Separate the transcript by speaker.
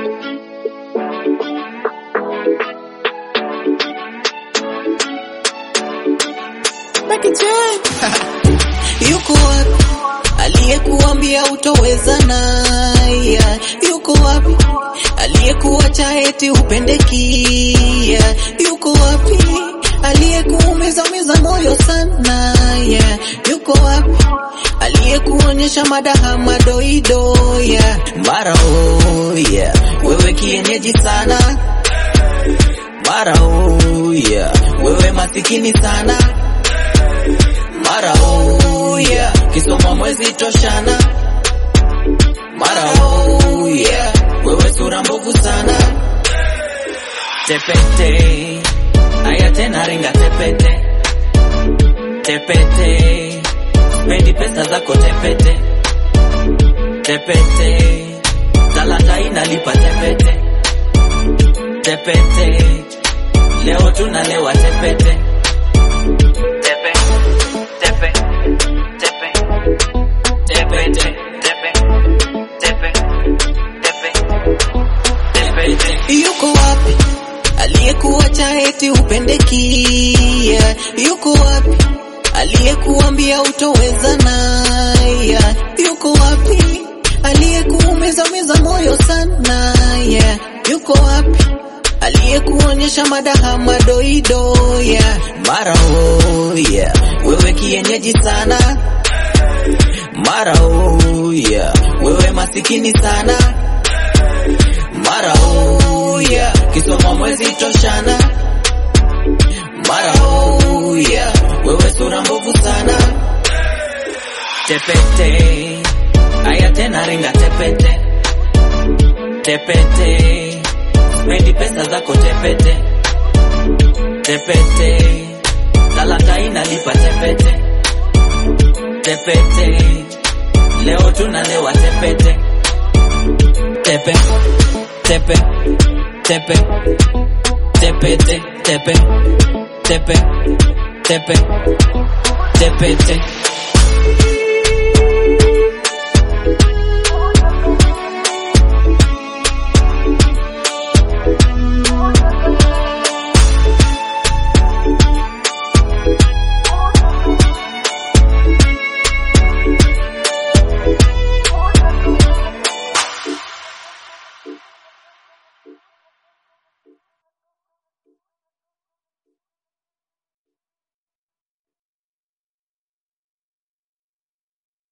Speaker 1: Yuko wapi aliyekuambia utoweza naye? Yuko wapi aliyekuacha eti upendekia? Yuko wapi aliyekuumiza umiza moyo sana? Yeah. Yuko wapi aliyekuonyesha madaha madoido? Yeah. Mara oh, yeah. wewe kienyeji sana mara oh, yeah. wewe masikini sana mara oh, yeah. kisoma mwezi toshana mara oh, yeah. wewe sura mbovu sana tepete aya tena ringa tepete tepete spendi pesa zako tepete tepete talanta inalipa tepete tepete leo tunalewa tepete tepe tepe tepe tepe tepe tepe tepe tepe yuko wapi aliyekuacha eti upendekia yuko wapi aliyekuambia utoweza naye yuko wapi aliyekuumiza miza moyo sana yeah. yuko wapi aliyekuonyesha madaha madoido yeah. mara oh, yeah. wewe kienyeji sana mara oh, yeah. wewe masikini sana mara oh, yeah. kisoma mwezi toshana mara oh, yeah. wewe sura mbovu sana tepete aya tena ringa tepete tepete spendi pesa zako tepete tepete talanta inalipa tepete tepete leo tunalewa tepete tepe tepe tepe tepete tepe tepe tepe tepete